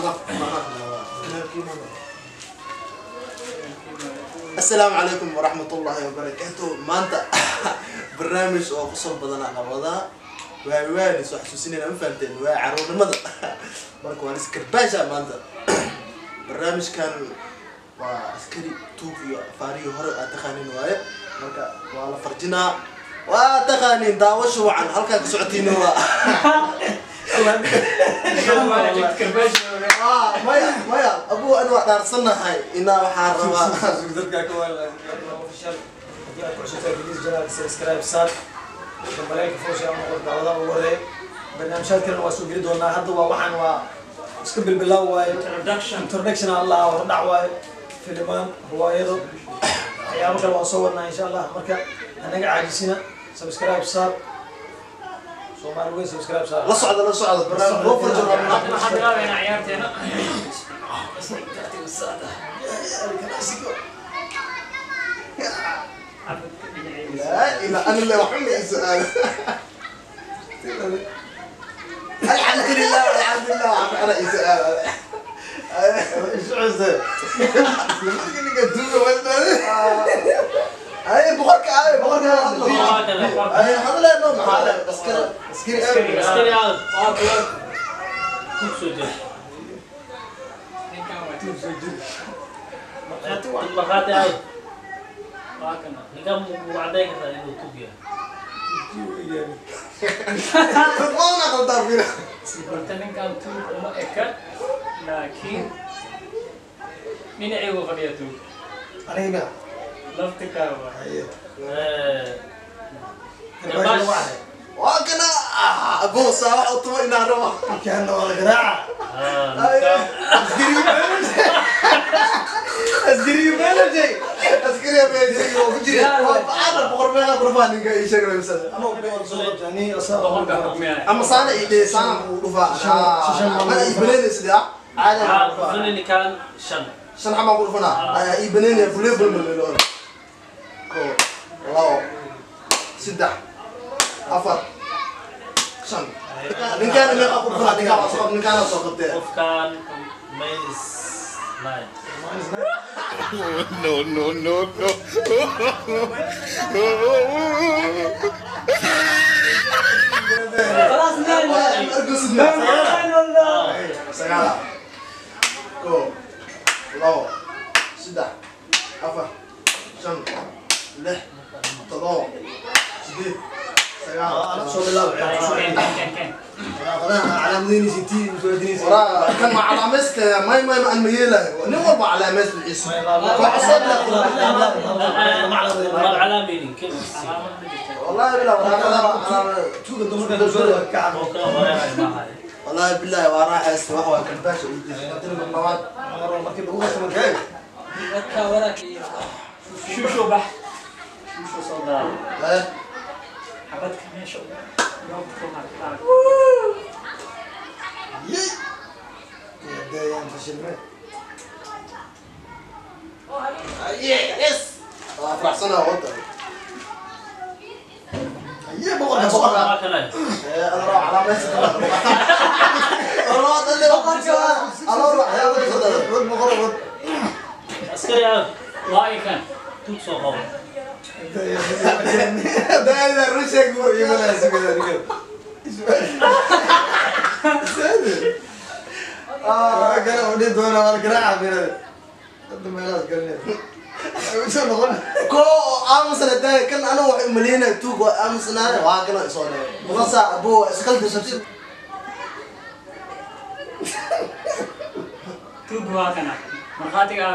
asalaamu calaykum waraxmat ullaahi wabarakaatu maanta barnaamij oo kusoo badana qabadaa waa waan soo xasuusinayna ma fahanteen waa caruurnimada marka waan iskarbaasha maanta barnaamijkan waa askari tuug iyo afaarihii hore aad taqaanin waaye marka waa la farjinaa waa taqaanin daawasha wacan halkaa ka socotiin waa Ah, maya maya abu an waa dhaarsanahay inaa waxaa rabaa barnaamijyaadkana waa soo geli doonaa hadda waa waxaan waa iska bilbilaaw waayo introduction allah hordhac waayo filimaan riwaayado waxyaabo kale waan soo wadnaa insha allah marka anaga caajisina subscribe saar soomaali weyn subscribe saar la socda la socda barnaamij loo farjin rabnaa لا إله أنا اللي وحمي سؤال الحمد لله الحمد لله وحمي أنا سؤال ايش عزة اللي قدوه ولا هاي بقولك هاي بقولك هاي هذا لا نوم هذا اسكري اسكري ما انا غلطان فينا laakiin dhinacaygu fadhiya tuug aniga lafta kaawa garbaasha waa ahay وكنا ابو صاح وطمئ الى روح markaana waa la garaaca اسكري بلا شيء اسكري بلا شيء وكجري انا بقر بلا قربان انك ايش شغله مثلا ama ubeen soo qabtani asaa boqorka xukmiya اما صانع ايدي صانع ودفع انا يبنين سيدا عادي كان شن شن حما قرفنا يبنين بلي بل من لون كو الله سدح افر شن من كان اللي قرفنا دي كان صوب من كان صوب اوف كان ماينس ناين no, no, no, no. سجالة كو لو سدح أفر شن لح تضو سديد سجالة soo bilaab calaamadiini sitii musuudiini ورا كان مع علامست ماي ماي مع الميلة نمر مع علامست الاسم فحسب على مينين كيف والله بالله ورا tuuga dumarka dulsooda ka او cabo كان ورايا معاي والله بالله ورا حس وهو كان باشا قلت له بالمواد maro markii lagu qabto markaa shusho bax شو صدق xabadka meesha deeyaan fashilme يس افرح سنة وطن aye boqorka boqorka ما كان انا راح على ميسي والله اللي بقولك انا اروح يا ولد wad boqor wad عسكري عاد waa ikan توك سو قوم ده اذا رشك يمنا سكده رجل waa kana odhi doona waa la garaaca mirada hadda meelahaas galinaya soo noqon كو امس انا كان انا ملينا توق امس انا واكنا صونا مغصا ابو اسكلت شتي tuug waa kana markhaatiga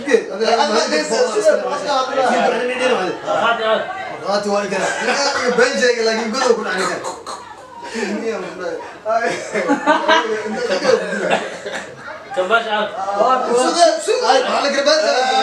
هذا markaati waa kana been sheega laakiin godow ku dhacni kan كان باش عاد على قربات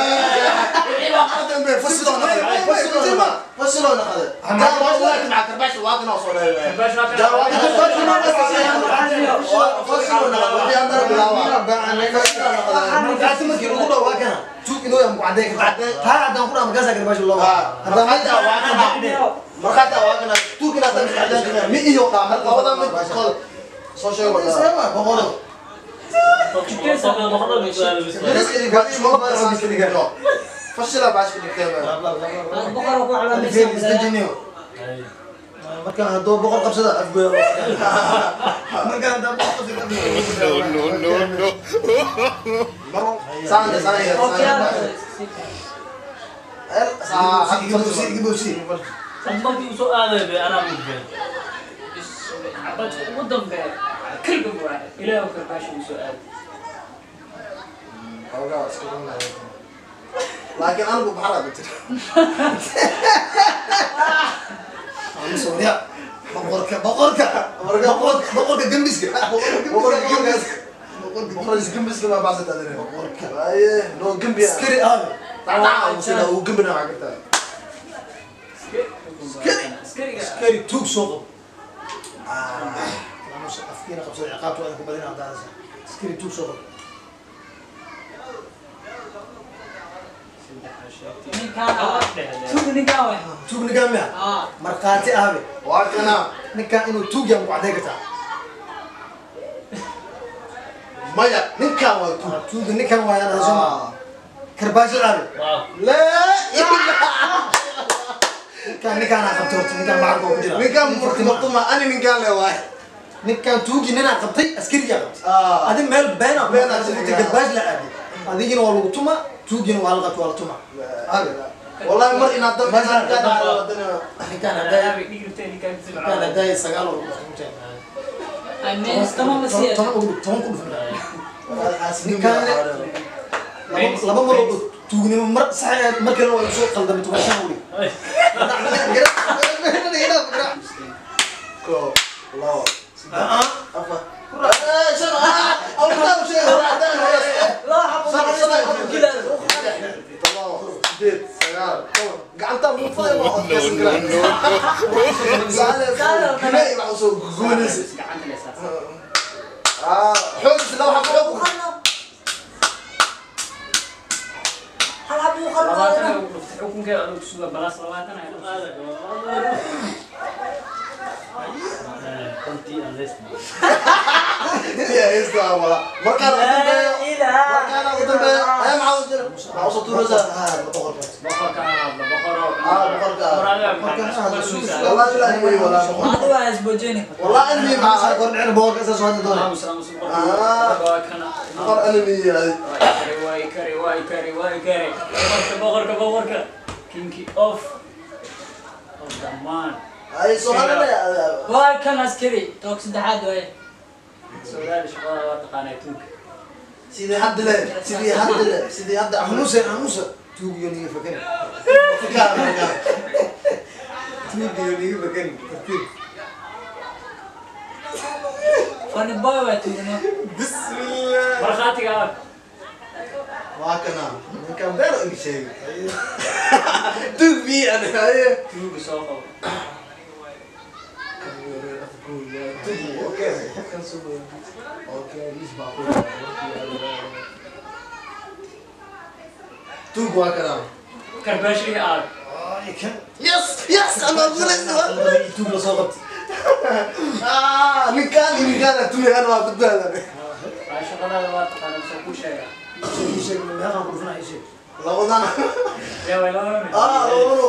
فصلونا هذا جا واحد مع كرباش واكنا صونا bash waa جا kana واحد فصلونا وفي عندنا بلاوة markaasi markii lagu dhaw waa kana tuug inuu yahay mucadeen taa haddaan ku dhaw markaasaa garbaasha loo haddaan مرخاتها واكنا مرخاتها واكنا توكنا تنسى مي إيو قام هذا مي قال سوشيال ولا boqoro fashila baash ka dhigtay boqor ku calaameysan markaan hadduu boqor qabsada afgoya markaan hadduu boqor qabsada No, no, no, no. saanda saanda markii usoo aaday be anaa mudbeen xabadka ugu dambeeya kalba waa ilaahu karbaasha uu soo aadi laakiin anigu baxraa ku jira Soria, boqorka boqorka boqorka boqorka gembiska boqoris gembiska baa baasata adine aye no gembi askari aabe dhacdhaca uu sida uu gembina waa kartaa askariga askari tuug soo qabo afkiina qabsada ciqaabta waa ku badina hadaanasa askari tuug soo qabo tuug ninkaan way tuug ninkaan miya aa markhaati aabe waa kana ninkaan inuu tuug yahay ku cadday kartaa maya ninkaan waa tu tuuga ninkaan waayaan hasoma karbaasho aabe waaw lee ninkaan ninkaanaa qabtay horta ninkaan macarka oo ku jira ninkaan Nin fartima. murtuma ani ninkaan le waay ninkaan tuugi ninaa qabtay askariyaa qabtay Ah. adi meel beena Been aad qabtay sheegay. garbaash la aaday adigina waa lagu tuma tuugina waa la qabtay waa la tuma aabe wallahi mar inaad dad Mar inaad ka dad- dhacdo wadana ninkaan hadday aabi dhigirtay ninkaan si ninkaan hadday sagaal oo lagu tuma ay mees tama ma toban siya toban ugu dhig- toban ku dhufan ninkaan laba laba mar oo tuugnimo mar sax ahayd mar kalena waa soo qaldamay toban shan ugu ko labo afar Eh, shan ah awta u sheeg hore hadan hore shan shan todoba sideed sagaal toban gacanta muufaday ma No, odkaysan no, karaa no, saale gilay waxa soo goonaysa gacanta le saas ah xoogis laba xabo labaatan ay ugu dhuftay xukunkeeda adag suga balaas labaatan ay dhuftay ya heesta wala markaan ugu dambeeyo markaan ugu dambeeyo ay maxaa u jira maxaa usoo tuuraysaa boqorka ahaadla boqoro Ah, boqorka. boqoraga Boqorka ahaadla, suus. wallahi ilaahi way wala wallahi ilmi maxaa kordhicina boqolka isaas hadda doonay aamus aamus Ah. boqorka waa kana boqor ilmi yahay way kare way kare way kare boqorka boqorka boqorka kinki of of the man ay soo hadale waa kan askari toog saddexaad waaye soodaali shaqada waa taqaanaa tuunka sidii hadda le sidii hadda le sidii hadda amuse amuse tuugiyo niga fakani fikar fikar tuugiyo niga fakani tartiib fani boy waa tuugno bismillah markhaatiga ah waa kana ninkan beero igi sheegay dug bi an haye tuuga soo qabo okay kan soo okay is ba ko dug waa kana karbaashigii aad ay kan yes yes ama gulaysa tuug la soo qabtay ah ninkan ninkan tuuyan waa badbaadane waa shaqadaada waa taqaanaa soo ku sheega ii sheeg meeqaan ku dhufnaa ii sheeg labadana yaa way laba mid ah labadu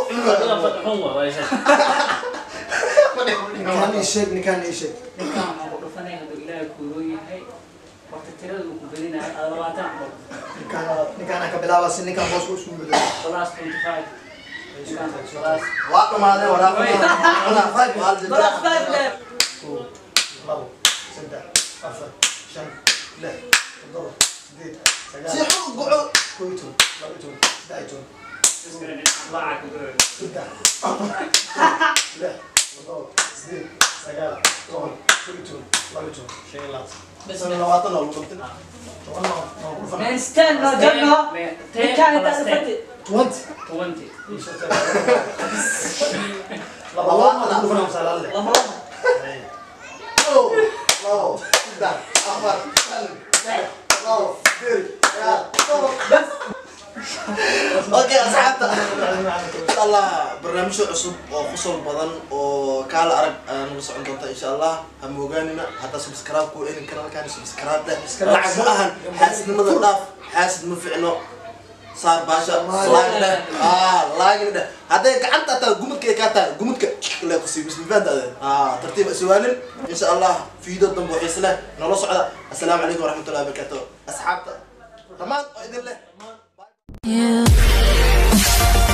ninkaan ii sheeg ninkaan ii sheeg ninkan waxaan ku dhufanay hadduu ilaahay kuuroo yahay horta tirada uu ku badinayo ada labaatan cabo ninkaan ninkaan ka bilaaba si ninkaan boos ku isku bedelo plus twenty five ninkan plus waa dhamaadeen walaal balas five left labo saddex afar shan lix toddoba sideed si sagaal xun goco koo iyo toban laba iyo toban saddex iyo toban lacag ku duro saddex afar lix toddoba sideed sagaal toban koo iyo toban laba iyo toban shan iyo labaatan sana labaatan oo lagu dhabtay toban noo noo ku dhufana man stand no janno ninkaan intaa dhufati twenty twenty laba laba ku dhufana masalaale lama lama kow labo saddex afar shan lix labo sideed sagaal toban bas okay asxaabta insha allah barnaamijyo cusub oo qosol badan oo kaala arag ayaa nagu socon doonta insha allah ha moogaanina hadda subscribe ku elin kanalkan subscribe leh lacag ma ahan xaasidnimada dhaaf xaasid ma ficno saar baasha laag dheh ah laagin dheh hadday gacanta taa gumudka kaa tahay gumudka le kusii bismifaantaade ah tartiib iswaanin insha allah fiido dambe xiis leh nolo socda assalaamu calaykum waraxmatullahi wabarakaatu asxaabta dhammaan oo idin leh You